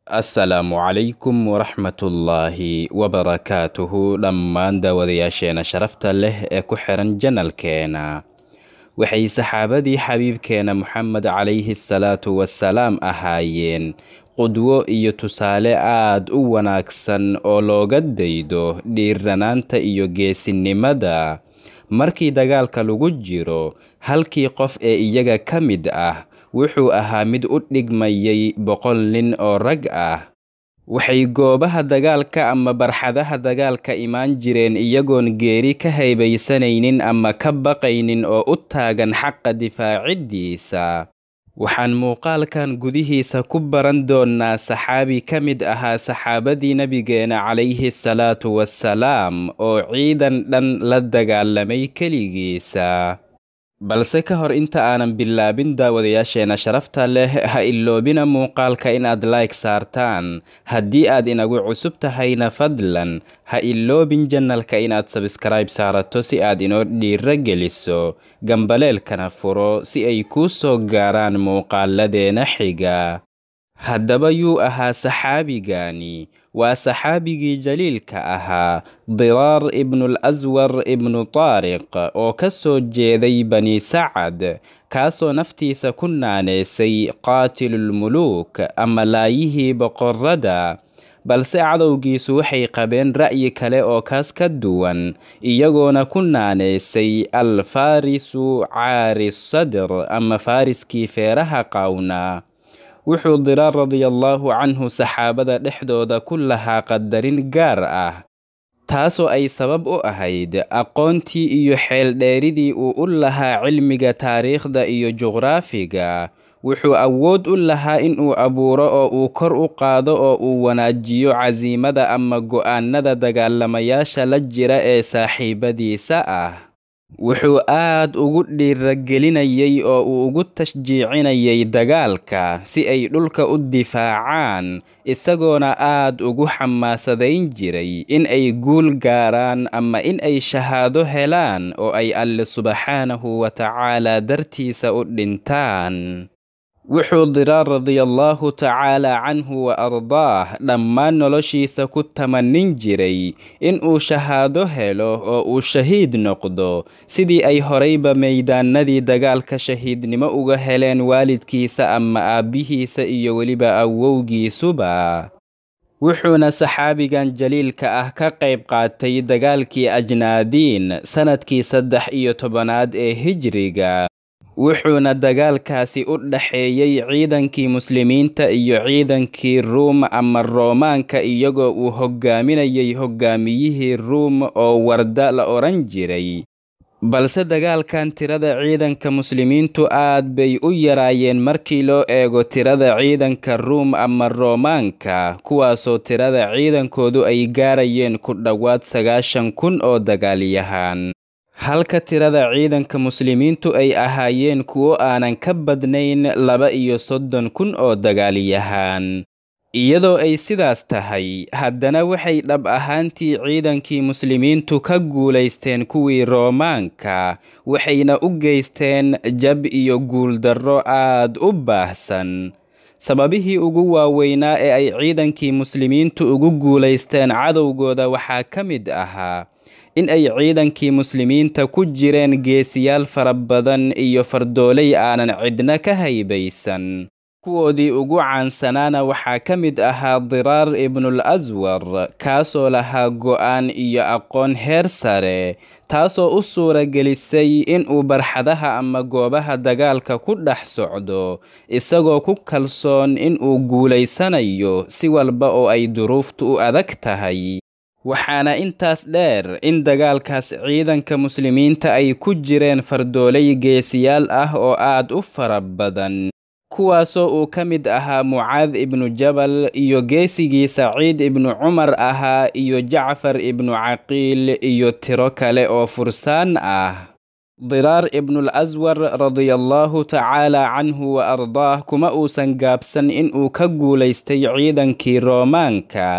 assalaamu calaykum waraxmatullaahi wabarakaatuhu dhammaan daawadayaasheena sharafta leh ee ku xiran janalkeena waxay saxaabadii xabiibkeena moxamed calayhi salaatu wasalaam ahaayeen qudwo iyo tusaale aad u wanaagsan oo looga daydo dhiiranaanta iyo geesinimada markii dagaalka lagu jiro halkii qof ee iyaga ka mid ah wuxuu ahaa mid u dhigmayay boqol nin oo rag ah waxay goobaha dagaalka ama barxadaha dagaalka imaan jireen iyagoon geeri ka haybaysanaynin ama ka baqaynin oo u taagan xaqa difaaciddiisa waxaan muuqaalkan gudihiisa ku baran doonnaa saxaabi ka mid ahaa saxaabadii nebigeena calayhi salaatu wassalaam oo ciidan dhan la dagaalamay keligiisa balse ka hor inta aanan bilaabin daawadayaasheena sharafta leh ha iloobina muuqaalka inaad like saartaan haddii aad inagu cusub tahayna fadlan ha iloobin janalka inaad sabskribe saarato si aad inoo dhiiro geliso gambaleelkana furo si ay kuu soo gaaraan muuqaaladeena xiga haddaba yuu ahaa saxaabigani waa saxaabigii jaliilka ahaa diraar ibnulaswar ibnu taariq oo ka soo jeeday bani sacad kaasoo naftiisa ku naaneysay qaatilulmuluuk ama laayihii boqorrada balse cadowgiisu waxay qabeen ra'yi kale oo kaas ka duwan iyagoona ku naaneysay al farisu caari sadr ama fariskii feeraha qaawnaa wuxuu diraar radiallaahu canhu saxaabada dhexdooda ku lahaa qadarin gaar ah taasoo ay sabab u ahayd aqoontii iyo xeeldheeridii uu u lahaa cilmiga taariikhda iyo juqraafiga wuxuu awood u lahaa inuu abuuro oo uu kor u qaado oo uu wanaajiyo casiimada ama go'aanada dagaalamayaasha la jira ee saaxiibadiisa ah wuxuu aad ugu dhiiragelinayay oo uu ugu tashjiicinayay dagaalka si ay dhulka u difaacaan isagoona aad ugu xamaasadayn jiray in ay guul gaaraan ama in ay shahaado helaan oo ay alle subxaanahu wa tacaala dartiisa u dhintaan wuxuu diraar radiallaahu tacaala canhu wa ardaah dhammaan noloshiisa ku tamanin jiray inuu shahaado helo oo uu shahiid noqdo sidii ay horayba maydaanadii dagaalka shahiidnimo uga heleen waalidkiisa ama aabbihiisa iyo weliba awowgiisuba wuxuuna saxaabigan jaliilka ah ka qayb qaatay dagaalkii ajnaadiin sannadkii saddex iyo tobanaad ee hijriga wuxuuna dagaalkaasi u dhaxeeyey ciidankii muslimiinta iyo ciidankii ruum ama roomaanka iyagoo uu hoggaaminayay hoggaamiyihii ruum oo warda la odhan jiray balse dagaalkan tirada ciidanka muslimiintu aad bay u yaraayeen markii loo eego tirada ciidanka ruum ama roomaanka kuwaasoo tirada ciidankoodu ay gaarayeen ku dhowaad sagaashan kun oo dagaalyahaan halka tirada ciidanka muslimiintu ay ahaayeen kuwo aanan ka badnayn laba iyo soddon kun oo dagaalyahaan iyadoo ay sidaas tahay haddana waxay dhab ahaantii ciidankii muslimiintu ka guulaysteen kuwii roomaanka waxayna u geysteen jab iyo guuldarro aad u baahsan sababihii ugu waaweynaa ee ay ciidankii muslimiintu ugu guulaysteen cadowgooda waxaa ka mid ahaa in ay ciidankii muslimiinta ku jireen geesiyaal fara badan iyo fardoolay aanan cidna ka haybaysan kuwoodii ugu caansanaana waxaa ka mid ahaa diraar ibnul aswar kaasoo lahaa go'aan iyo aqoon heer sare taasoo u suuragelisay inuu barxadaha ama goobaha dagaalka ku dhex socdo isagoo ku kalsoon inuu guulaysanayo si walba oo ay duruuftu u adag tahay waxaana intaas dheer in dagaalkaas ciidanka muslimiinta ay ku jireen fardoolay geesiyaal ah oo aad u fara badan kuwaasoo uu ka mid ahaa mucaad ibnu jabal iyo geesigii saciid ibnu cumar ahaa iyo jacfar ibnu caqiil iyo tiro kale oo fursaan ah diraar ibnul aswar radiallaahu tacaala canhu wa ardaah kuma uusan gaabsan inuu ka guulaystay ciidankii roomaanka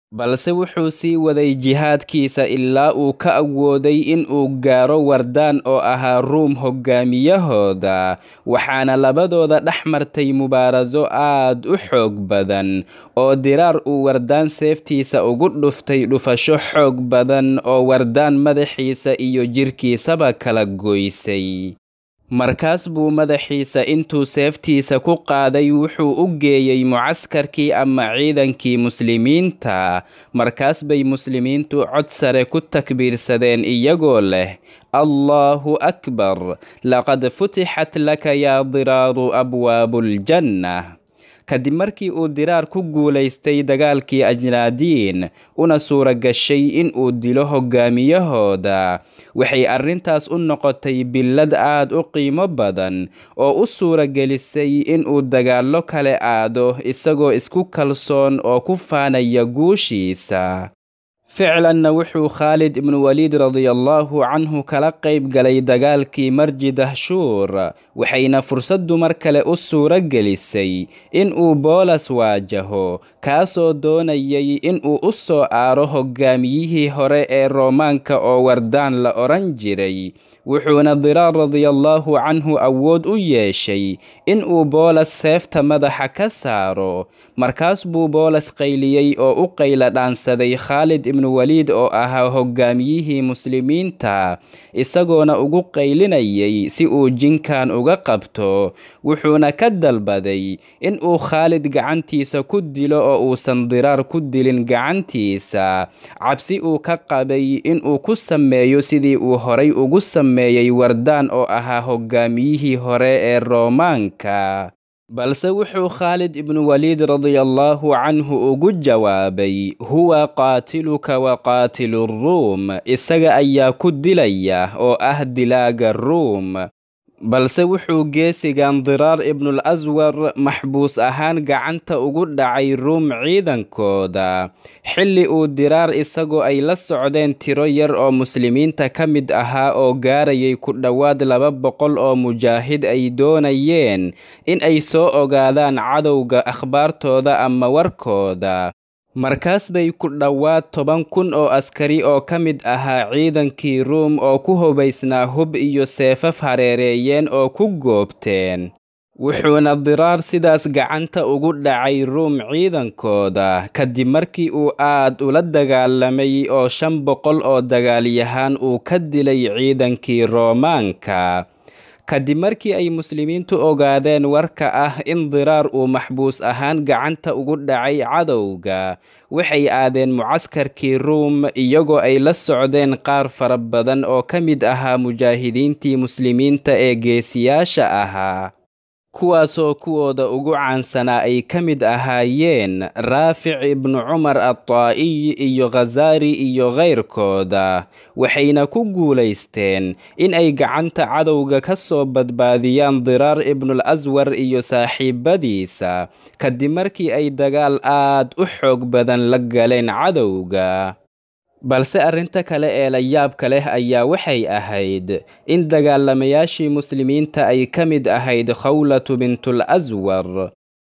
balse wuxuu sii waday jihaadkiisa ilaa uu ka awooday in uu gaaro wardaan oo ahaa ruum hoggaamiyahooda waxaana labadooda dhex martay mubaaraso aad u xoog badan oo diraar uu wardaan seeftiisa ugu dhuftay dhufasho xoog badan oo wardaan madaxiisa iyo jirkiisaba kala goysay markaas buu madaxiisa intuu seeftiisa ku qaaday wuxuu u geeyey mucaskarkii ama ciidankii muslimiinta markaas bay muslimiintu cod sare ku takbiirsadeen iyagoo leh allaahu akbar laqad futixat laka yaa diraaru abwaabuuljanna kadib markii uu diraar ku guulaystay dagaalkii ajnaadiin una suura gashay in uu dilo hoggaamiyahooda waxay arrintaas u noqotay billad aad u qiimo badan oo u suura gelisay in uu dagaallo kale aado isagoo isku kalsoon oo ku faanaya guushiisa ficlanna wuxuu khaalid ibnu waliid radiallaahu canhu kala qayb galay dagaalkii marji dahshuur waxayna fursaddu mar kale u suuro gelisay in uu boolas waajaho kaasoo doonayay in uu u soo aaro hoggaamiyihii hore ee roomaanka oo wardaan la odhan jiray wuxuuna diraar radiallaahu canhu awood u yeeshay in uu boolas seefta madaxa ka saaro markaas buu boolas qayliyey oo u qayla dhaansaday khaalid ibnu waliid oo ahaa hoggaamiyihii muslimiinta isagoona ugu qaylinayay si uu jinkan uga qabto wuxuuna ka dalbaday in uu khaalid gacantiisa ku dilo oo uusan diraar ku dilin gacantiisa cabsi uu ka qabay in uu ku sameeyo sidii uu horay ugu sameeyey wardaan oo ahaa hoggaamiyihii hore ee roomaanka balse wuxuu khaalid ibnu waliid radiallaahu canhu ugu jawaabay huwa qaatiluka wa qaatilu ruum isaga ayaa ku dilaya oo ah dilaaga ruum balse wuxuu geesigan diraar ibnul aswar maxbuus ahaan gacanta ugu dhacay ruum ciidankooda xilli uu diraar isagoo ay la socdeen tiro yar oo muslimiinta ka mid ahaa oo gaarayay ku dhowaad laba boqol oo mujaahid ay doonayeen in ay soo ogaadaan cadowga akhbaartooda ama warkooda markaas bay ku dhowaad toban kun oo askari oo ka mid ahaa ciidankii ruum oo ku hubaysnaa hub iyo seefaf hareereeyeen oo ku goobteen wuxuuna diraar sidaas gacanta ugu dhacay ruum ciidankooda kadib markii uu aad ula dagaalamay oo shan boqol oo dagaalyahaan uu ka dilay ciidankii roomaanka kadib markii ay muslimiintu ogaadeen warka ah in diraar uu maxbuus ahaan gacanta ugu dhacay cadowga waxay aadeen mucaskarkii ruum iyagoo ay la socdeen qaar fara badan oo ka mid ahaa mujaahidiintii muslimiinta ee geesiyaasha ahaa kuwaasoo kuwooda ugu caansanaa ay ka mid ahaayeen raafic ibnu cumar adtaa'iy iyo khasaari iyo kayrkooda waxayna ku guulaysteen in ay gacanta cadowga ka soo badbaadiyaan diraar ibnul aswar iyo saaxiibadiisa kadib markii ay dagaal aad u xoog badan la galeen cadowga balse arrinta kale ee la yaabka leh ayaa waxay ahayd in dagaalamayaashii muslimiinta ay ka mid ahayd khawlatu bintul aswar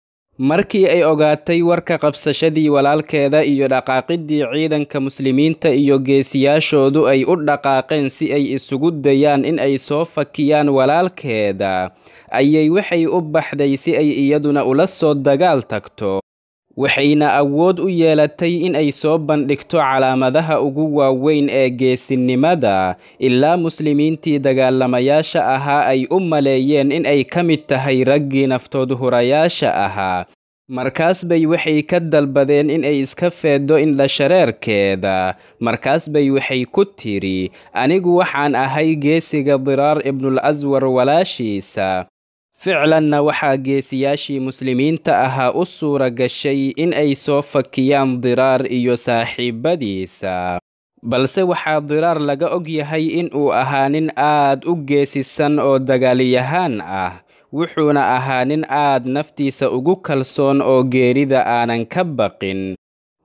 markii ay ogaatay warka qabsashadii walaalkeeda iyo dhaqaaqiddii ciidanka muslimiinta iyo geesiyaashoodu ay u dhaqaaqeen si ay isugu dayaan in ay soo fakiyaan walaalkeeda ayay waxay u baxday si ay iyaduna ula soo dagaal tagto waxayna awood u yeelatay in ay soo bandhigto calaamadaha ugu waaweyn ee geesinimada ilaa muslimiintii dagaalamayaasha ahaa ay u maleeyeen in ay ka mid tahay raggii naftood hurayaasha ahaa markaas bay waxay ka dalbadeen in ay iska feeddo indhashareerkeeda markaas bay waxay ku tidhi anigu waxaan ahay geesiga diraar ibnul aswar walaashiisa ficlanna waxaa geesiyaashii muslimiinta ahaa u suura gashay in ay soo fakiyaan diraar iyo saaxiibadiisa balse waxaa diraar laga og yahay in uu ahaa nin aad u geesisan oo dagaalyahaan ah wuxuuna ahaa nin aad naftiisa ugu kalsoon oo geerida aanan ka baqin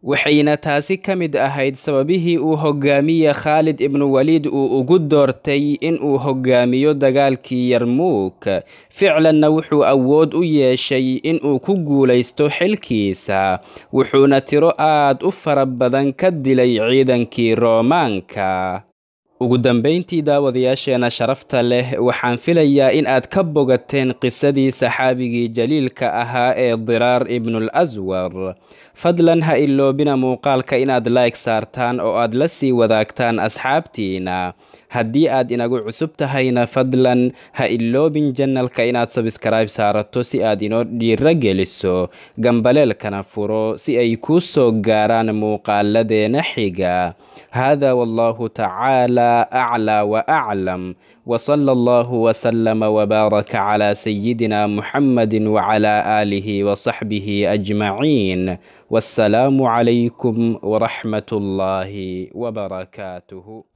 waxayna taasi ka mid ahayd sababihii uu hogaamiye khaalid ibnu waliid uu ugu doortay in uu hogaamiyo dagaalkii yarmuuk ficlanna wuxuu awood u yeeshay in uu ku guulaysto xilkiisa wuxuuna tiro aad u fara badan ka dilay ciidankii roomaanka ugu dambayntii daawadayaasheena sharafta leh waxaan filayaa in aad ka bogateen qisadii saxaabigii jaliilka ahaa ee diraar ibnul aswar fadlan ha iloobina muuqaalka inaad like saartaan oo aad la sii wadaagtaan asxaabtiina haddii aad inagu cusub tahayna fadlan ha iloobin janalka inaad sabskribe saarato si aad inoo dhiiro geliso gambaleelkana furo si ay kuu soo gaaraan muuqaaladeena xiga hada wallahu tacaala aclى waaclam wsala allahu wslama wbaaraka cla sayidina muxamadi wcla aalihi wsaxbihi ajmaciin wassalaamu calaykum wraxmat اllahi wbarakaatuh